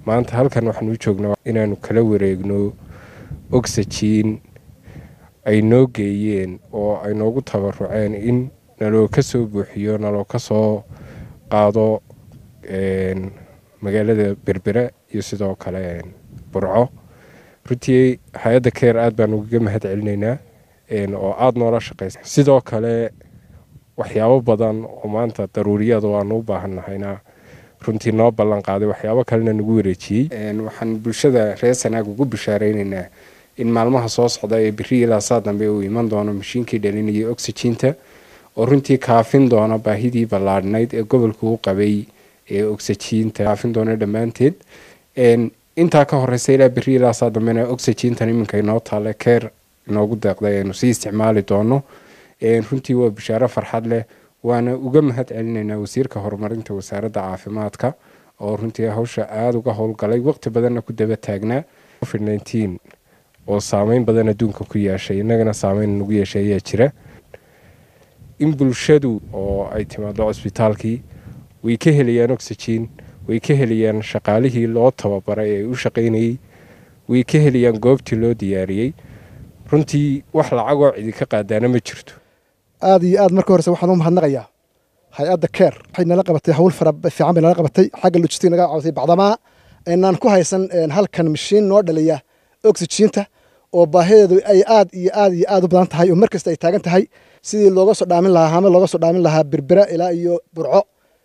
maanta halkan waxaan u joognaa inaanu kala wareegno oxygen ay noo geeyeen oo ay noogu tabaruceen in naloo ka soo buuxiyo naloo ka soo qaado magaalada berbera iyo sidoo kale burco runtii hay-adda keer aad baan ugaga mahad celinaynaa oo aada noola shaqeysa sidoo kale waxyaabo badan oo maanta daruuriyada waanu u baahannahayna runtii noo ballan qaaday waxyaabo kalena nagu wareejiyey waxaan bulshada reer sanaag ugu bishaareynayna in maalmaha soo socda ee beri ilaa saa dambe uu iman doono mashiinkii dhalinayay oxyginta oo runtii kaafin doona baahidii ballaadhnayd ee gobolka u qabay ee oxyginta kaafin doona dhammaanteed intaa ka horeysa ilaa beri ilaa saa dambena oxygintan iminka inoo taale keer inoogu deeqday aynu sii isticmaali doono runtii waa bishaaro farxad leh waana uga mahad celinaynaa wasiirka horumarinta wasaaradda caafimaadka oo runtii hawsha aada uga howlgalay waqti badanna ku daba taagnaa covid nteen oo saameyn badan adduunka ku yeeshay innagana saameyn nagu yeeshay ayaa jira in bulshadu oo ay timaado cusbitaalkii way ka helayaan oxygen way ka helayaan shaqaalihii loo tababaray ee u shaqaynayey way ka helayaan goobtii loo diyaariyey runtii wax lacagoo cidi ka qaadaana ma jirto aada iyo aad marka horese waxaan u mahadnaqayaa hay-adda keer waxay nala qabatay hawl fara fiican bay nala qabatay xagga logistic naga caawatay bacdamaa aynaan ku haysan halkan mashiin noo dhaliya oxyginta oo baahideedu ay aad iyo aad iyo aad u badan tahay oo mar kasta ay taagan tahay sidii looga soo dhaamin lahaa hame looga soo dhaamin lahaa berbera ilaa iyo burco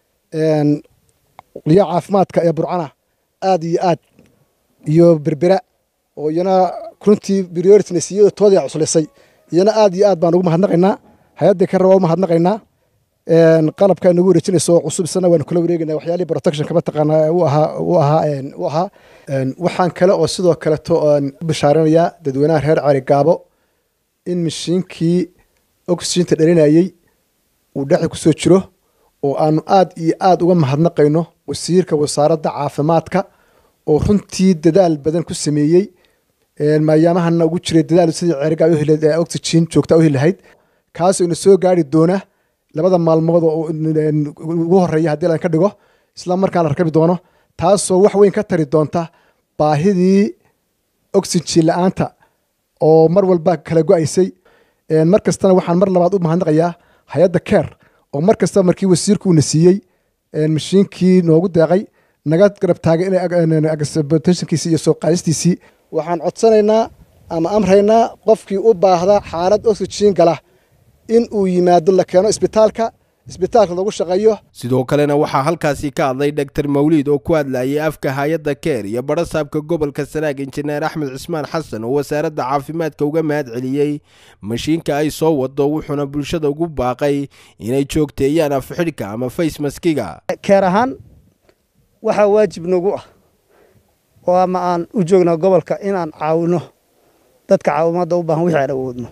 qoliya caafimaadka ee burcana aad iyo aad iyo berbera oo iyana runtii priorityna siiyada toodaa cuslisay iyana aad iyo aad baan ugu mahadnaqaynaa hay-adda kare waa u mahadnaqaynaa qalabka nagu wareejinayso cusub isana waanu kula wareegaynaa waxyaalihii protectionka mataqaanaa u ahaa u ahaa u ahaa waxaan kale oo sidoo kaleto aan u bishaaranayaa dadweynaha reer cali gaabo in mashiinkii oxyginta dhalinayey uu dhexi kusoo jiro oo aanu aad iyo aad uga mahadnaqayno wasiirka wasaaradda caafimaadka oo runtii dadaal badan ku sameeyey mayaamahana ugu jiray dadaal sidii ceerigaa oxygen joogta u heli lahayd kaasoo ina soo gaari doona labada maalmood oo ugu horeeya haddii lan ka dhigo isla markaan la rakabi doono taasoo wax weyn ka tari doonta baahidii oxygen la-aanta oo mar walba kala go-aysay mar kastana waxaan mar labaad u mahadnaqayaa hay-adda keer oo mar kasta markii wasiirku uuna siiyey mashiinkii noogu deeqay naga garab taagay inaytensionkiisii iyo soo qaadistiisii waxaan codsanaynaa ama amraynaa qofkii u baahda xaalad oxygen gala in uu yimaado la keeno isbitaalka isbitaalka lagu shaqeeyo sidoo kalena waxaa halkaasi ka hadlay dhaktar mawliid oo ku hadlayay afka hay-adda keer iyo badhasaabka gobolka sanaag injineer axmed cismaan xasan oo wasaaradda caafimaadka uga mahad celiyey mashiinka ay soo wado wuxuuna bulshada ugu baaqay inay joogteeyaan afxidhka ama faysmaskiga keer ahaan waxaa waajib nagu ah oo ama aan u joognaa gobolka inaan caawino dadka caawimaadda u baahan wixii aan awoodno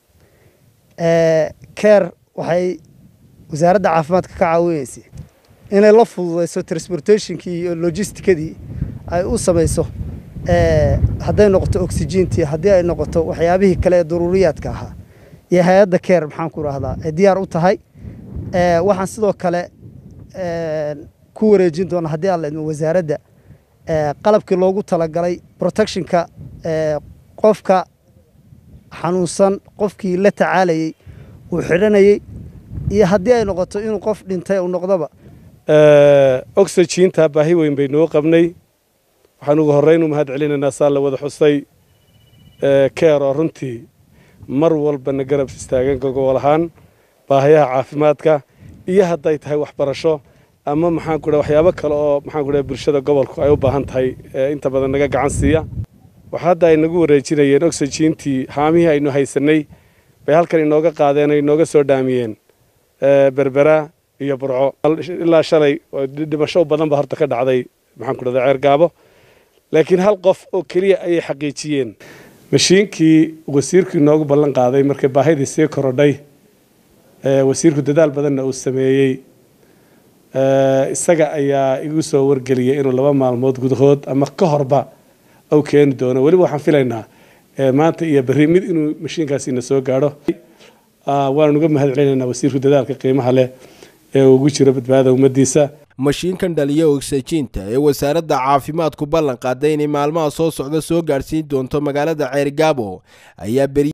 keer waxay wasaaradda caafimaadka ka caawinaysay inay la fududayso transportationkii iyo logisticadii ay u samayso hadday noqoto oxygentii haddii ay noqoto waxyaabihii kale ee daruuriyaadka ahaa iyo hay-adda keer maxaan ku rahdaa ay diyaar u tahay waxaan sidoo kale ku wareejin doonaa haddii aan la idmo wasaaradda qalabkii loogu talagalay protectionka qofka xanuunsan qofkii la tacaalayey uu xidhanayey iyo haddii ay noqoto inuu qof dhintay uu noqdoba oxyginta baahi weyn bay noo qabnay waxaan ugu horreyn u mahad celinaynaa saa la wada xusay keer oo runtii mar walbana garab istaagan gogol ahaan baahayaha caafimaadka iyo hadday tahay waxbarasho ama maxaan ku waxyaabo kale oo maxaan ku bulshada gobolku ay u baahan tahay inta badan naga gacan siiya waxa hadda ay nagu wareejinayeen oxygintii haamihii aynu haysanay bay halkan inooga qaadeen ay inooga soo dhaamiyeen berbera iyo burco ilaa shalay dhimasho badan ba horta ka dhacday maxaan ku dhahdaa ceer gaabo laakiin hal qof oo keliya ayay xaqiijiyeen mashiinkii wasiirku inoogu ballan qaaday markay baahidii sii korodhay wasiirku dadaal badanna uu sameeyey isaga ayaa igu soo wargeliyay inuu laba maalmood gudahood ama ka horba u keeni doono weliba waxaan filaynaa maanta iyo berri mid inuu mashiinkaasina soo gaadho waanu uga mahad celinaynaa wasiirku dadaalka qiimaha leh ee ugu jiro badbaada ummaddiisa mashiinkan dhaliya ogsajiinta ee wasaaradda caafimaadku ballan qaaday inay maalmaha soo socda soo gaadhsiin doonto magaalada ceergaabo ayaa